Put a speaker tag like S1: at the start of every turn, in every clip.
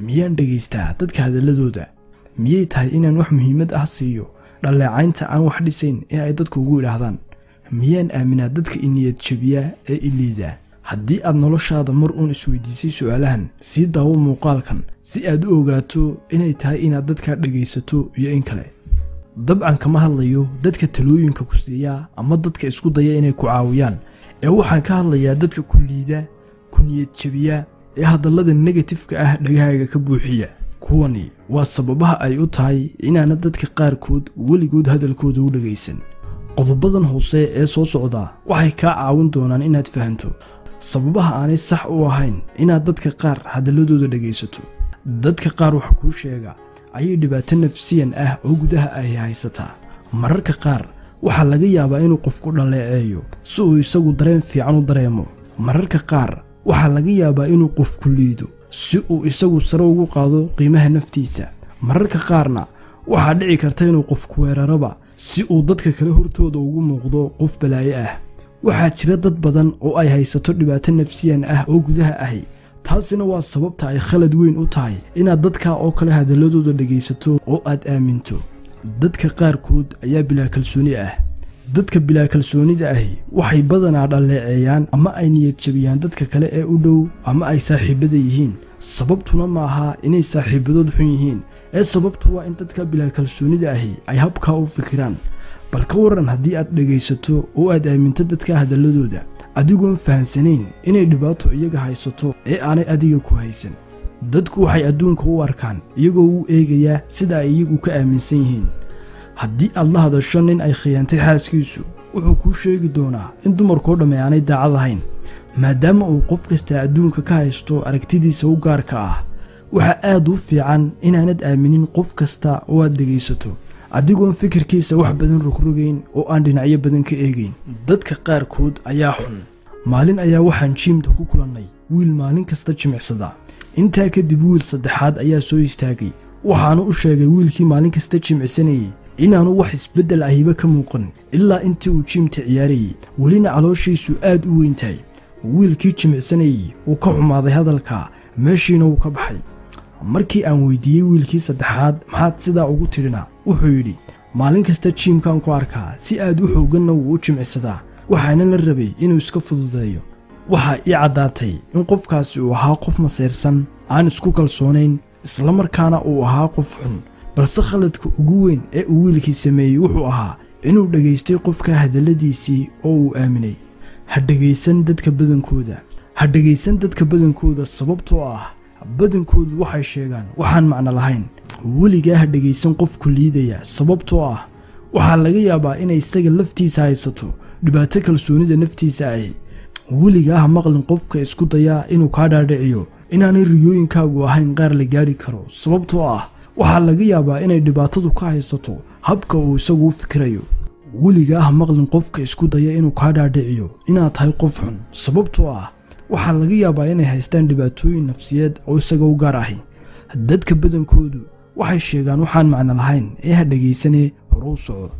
S1: miyaan dhegaystaa dadka hadalladooda miyay tahay inaan wax muhiimad ah siiyo dhalleecaynta aan wax dhisayn ee ay dadku ugu idhaahdaan miyaan aaminaa dadka iniyad jabiya ee iliida haddii aad noloshaada mar uun isweydiisay su'aalahan sii daawo muuqaalkan si aad u ogaato inay tahay inaad dadkaa dhegaysato iyo in kale dabcan kama hadlayo dadka talooyinka ku siiya ama dadka isku daya inay ku caawiyaan ee waxaan ka hadlayaa dadka ku liida ku niyad jabiya ee hadallada negatifka ah dhagahaaga ka buuxiya kuwani waa sababaha ay u tahay inaana dadka qaarkood weligood hadalkooda u dhagaysan qodobadan hoose ee soo socda waxay kaa caawin doonaan inaad fahanto sababaha aanay sax u ahayn inaad dadka qaar hadalladooda dhegaysato dadka qaar wax kuu sheega ayay dhibaato nafsiyan ah oo gudaha ay haysataa mararka qaar waxaa laga yaabaa inuu qofku dhaleeceeyo si uu isagu dareen fiican u dareemo mararka qaar waxaa laga yaabaa inuu qofku liido si uu isagu sare ugu qaado qiimaha naftiisa mararka qaarna waxaa dhici karta inuu qofku weeraraba si uu dadka kale hortooda ugu muuqdo qof balaayo ah waxaa jira dad badan oo ay haysato dhibaato nafsiyan ah oo gudaha ahi taasina waa sababta ay khalad weyn u tahay inaad dadkaa oo kale hadalladooda dhegaysato oo aad aaminto dadka qaarkood ayaa bilaa kalsooni ah dadka bilaa kalsoonida ahi waxay badanaa dhalleeceeyaan ama ay niyad jabiyaan dadka kale ee u dhow ama ay saaxiibada yihiin sababtuna ma aha inay saaxiibadood xun yihiin ee sababtu waa in dadka bilaa kalsoonida ahi ay habkaa u fikiraan bal ka waran haddii aad dhegaysato oo aad aaminto dadka hadalladooda adigoon fahansanayn inay dhibaato iyaga haysato ee aanay adiga ku haysan dadku waxay adduunka u arkaan iyagoo u eegayaa sida ay iyagu ka aaminsan yihiin haddii aad la hadasho nin ay khiyaantay xaaskiisu wuxuu kuu sheegi doonaa in dumarkoo dhamme aanay daacad ahayn maadaama uu qof kasta adduunka ka haysto aragtidiisa u gaarka ah waxaa aad u fiican inaanad aaminin qof kasta oo aad dhegaysato adigoon fikirkiisa wax badan rogrogayn oo aan dhinacyo badan ka eegayn dadka qaarkood ayaa xun maalin ayaa waxaan jiimta ku kulannay wiil maalin kasta jimicsada intaa kadib wiil saddexaad ayaa soo istaagay waxaanu u sheegay wiilkii maalin kasta jimicsanayey inaanu wax isbeddel ahiba ka muuqan ilaa intii uu jiimta ciyaarayey welina calooshiisu aad u weyn tahay wiilkii jimicsanayey wuu ka xumaaday hadalka meeshiina wuu ka baxay markii aan weydiiyey wiilkii saddexaad maxaad sidaa ugu tidhina wuxuu yidhi maalin kasta jiimkan ku arkaa si aad u xooganna wuu u jimicsadaa waxaana la rabay inuu iska fududeeyo waxaa ii caddaatay in qofkaasi uu ahaa qof masayrsan aan isku kalsoonayn islamarkaana uu ahaa qof xun balse khaladka ugu weyn ee uu wiilkii sameeyey wuxuu ahaa inuu dhegaystay qofka hadalladiisii oo uu aaminay ha dhegaysan dadka badankooda ha dhegaysan dadka badankooda sababtoo ah badankoodu waxay sheegaan waxaan macno lahayn weligaa ha dhegaysan qofku liidaya sababtoo ah waxaa laga yaabaa inay isaga laftiisa haysato dhibaato kalsoonida naftiisa ahi weligaa ha maqlin qofka isku dayaa inuu kaa dhaadhiciyo inaanay riyooyinkaagu ahayn qaar la gaadhi karo sababtoo ah waxaa laga yaabaa inay dhibaatadu ka haysato habka uu isagu u fikirayo weligaa ha maqlin qofka isku daya inuu kaa dhaadhiciyo inaad tahay qof xun sababtoo ah waxaa laga yaabaa inay haystaan dhibaatooyin nafsiyeed oo isaga u gaar ahi dadka badankoodu waxay sheegaan waxaan macno lahayn ee ha dhegaysanee hore u soco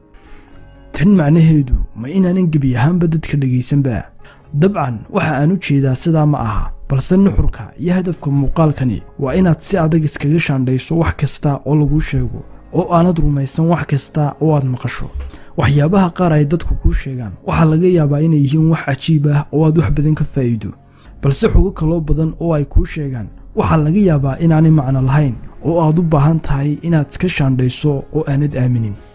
S1: tan macnaheedu ma inaanan gebi ahaanba dadka dhegaysanba dabcan waxa aan u jeedaa sidaa ma aha balse nuxurka iyo hadafka muuqaalkani waa inaad si adag iskaga shaandhayso wax kasta oo laguu sheego oo aanad rumaysan wax kasta oo aad maqasho waxyaabaha qaar ay dadku kuu sheegaan waxaa laga yaabaa inay yihiin wax cajiib ah oo aad wax badan ka faa'iido balse xogo kaloo badan oo ay kuu sheegaan waxaa laga yaabaa inaanay macno lahayn oo aad u baahan tahay inaad iska shaandhayso oo aanad aaminin